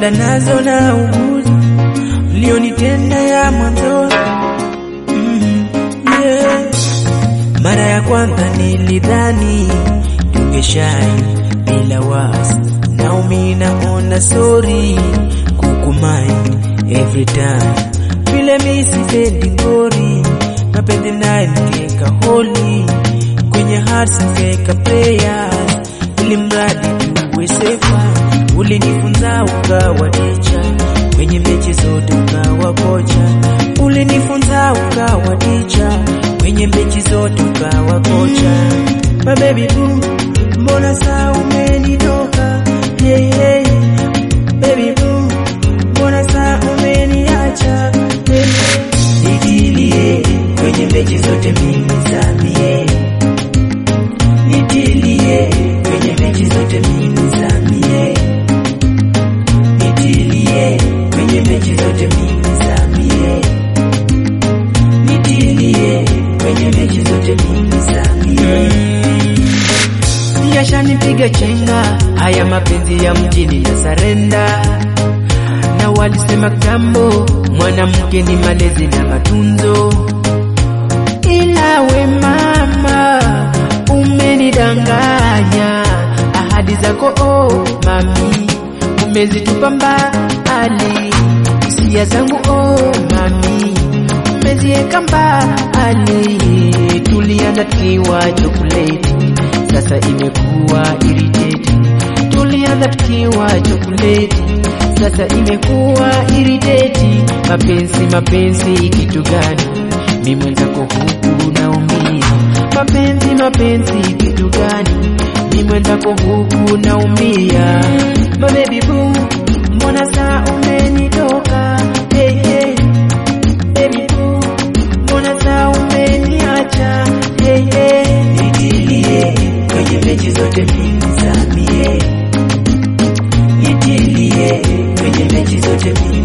vidonda nazo na uguza ulionitenda ya mwanzo mm, yeah. Mara ya kwanza nilidhani tungeshai bila wasi, naumi naona sorry kukumai every time vile misipendi ngori mapenzi naye nikeka holi kwenye hearts nikeka prayers ili mradi tuwe safe. Ulinifunza ukawa teacher kwenye mechi zote ukawa kocha, ulinifunza ukawa teacher kwenye mechi zote ukawa kocha. My baby boo, mbona saa umenitoka? Hey, hey. Baby boo, mbona saa umeniacha? Hey, hey. Nitilie kwenye mechi zote mimi zamie, nitilie kwenye mechi zote mimi zamie, nitilie kwenye mechi zote mimi zamie, nitilie kwenye mechi zote mimi zamie. Yashanipiga chenga haya mapenzi ya mjini ya sarenda, na walisema kitambo mwanamke ni malezi na matunzo, ila we mama umenidanganya, ahadi zako oh mami umezitupa mbali, hisia zangu oh mami umezieka mbali, tulianza tukiwa chokoleti sasa imekuwa irritati. Tulianza tukiwa chokoleti, sasa imekuwa irritati. Mapenzi mapenzi kitu gani? Mi mwenzako huku naumia. Mapenzi mapenzi kitu gani? Mi mwenzako huku naumia. My baby boo, mbona saa umenitoka? Hey, hey. Baby boo, mbona saa umeniacha? Hey, hey. Nitilie kwenye mechi zote mimi zamie, nitilie kwenye mechi zote mimi